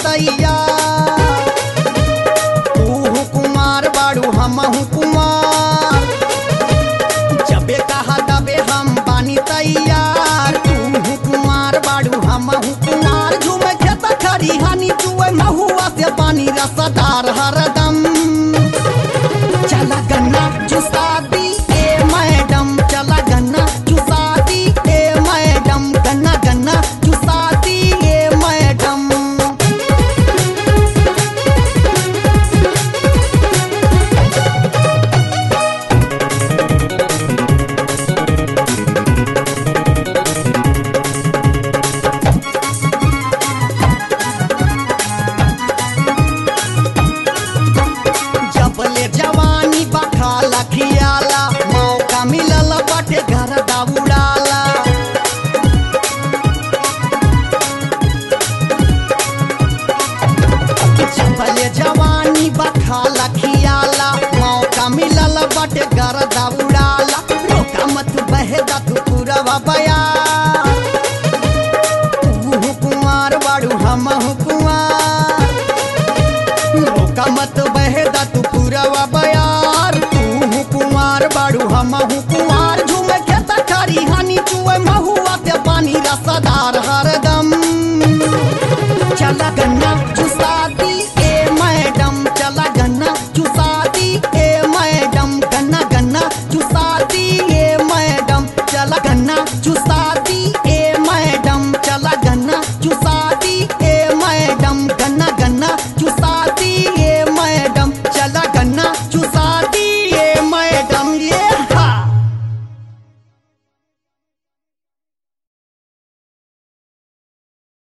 तैयार तू कुमार बाड़ू हम कुमार जबे कहा तबे हम बानी तैयार तू कुमार बाड़ू हम कुमार झूमे खेत खरी हानी चुए महुआ से पानी रसदार हरदम चला गन्ना चुसा दी ए मैडम चला गन्ना चुसा दी ए मैडम गन्ना गन्ना चुसा दी ए मैडम जबले जवानी बखा लखियाला मौका मिलल बाटे घर दाउड़ाला जबले जवानी बखा लखियाला मौका मिलल बाटे घर दाउड़ाला रोका मत बहेदा तू पूरा बया